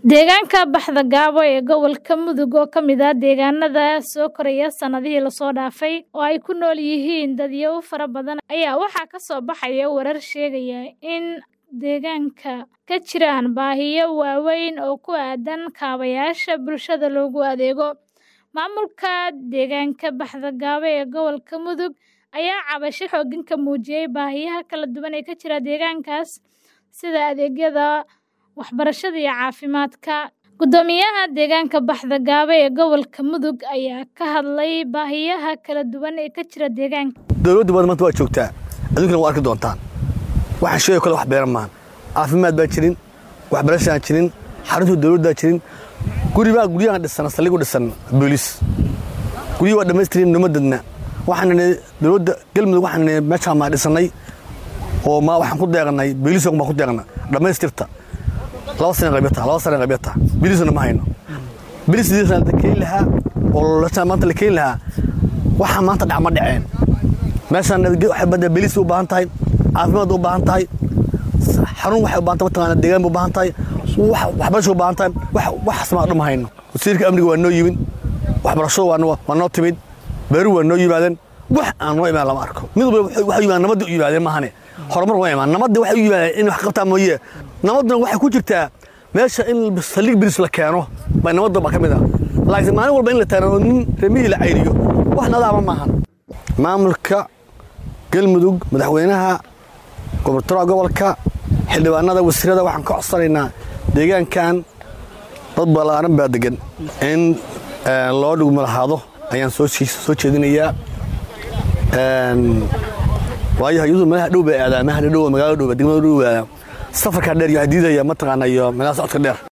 Deegaanka Baxda Gabo ee gobolka Mudug oo ka mid ah deegaanada soo koraya sanadihii la soo dhaafay oo ay ku nool yihiin dadyow fara badan ayaa waxaa ka soo baxaya warar sheegaya in deegaanka ka jiraan baahiyo waaweyn oo ku aaddan kaabayaasha bulshada loogu adeego. Maamulka deegaanka Baxda Gabo ee gobolka Mudug ayaa cabasho xooggan ka muujiyay baahiyaha kala duwan ee ka jira deegaankaas sida adeegyada waxbarashada iyo caafimaadka. Guddoomiyaha deegaanka Baxda Gabo ee gobolka Mudug ayaa ka hadlay baahiyaha kala duwan ee ka jira deegaanka. dowladda badan maanta waa joogtaa aduunkana waa arki doontaan waxaan sheegay kale wax beeran maahan caafimaad baa jirin waxbarashaan jirin xarunta dowladdaa jirin guribaa guryahan dhisan saldhig u dhisan booliis guryihi waa dhammaystirin numadadna waxaan nidhi dowladda galmudug waxaan nidhi meeshaan maa dhisannay oo ma waxaan ku deeqnay booliis baan ku deeqna dhammaystirta laba sana qabyata laba sana qabyata booliisna ma hayno booliis sidiisa la keeni lahaa oo la maanta la keeni lahaa waxaa maanta dhac ma dhaceen meeshaan waxay badda booliis u baahan tahay caafimaad u baahan tahay xarun waxay u baahan tahay mataqaana deegaan u baahan tahay waxbarasho u baahan tahay waxaas ma dhama hayno wasiirka amniga waa noo yimin waxbarasho waa noo timid beeru waa noo yimaadeen wax aan noo imaan lama arko mid walba waxay yimaadeen nabadda u yimaadeen maahane horumar waa imaan nabadda waxay u yimaadeen in wax qabtaa mooye nabadduna waxay ku jirtaa meesha in saldhig bilis la keeno bay nabadda ba ka mid ah laakiin maalin walba in la taano nin remihii la cayriyo wax nadaama maahan maamulka galmudug madaxweynaha gobortooraha gobolka xildhibaanada wasiirada waxaan ka codsanaynaa deegaankan dad ballaaran baa degan in loo dhugmo lahaado ayaan soo jeedinayaa waayo iyadu meelaha dhow bay aadaa meelaha dhow magaalada dhow degmada dhow aadaa safarkaa dheer iyo waxaa diidaya mataqaana iyo meelaha socodka dheer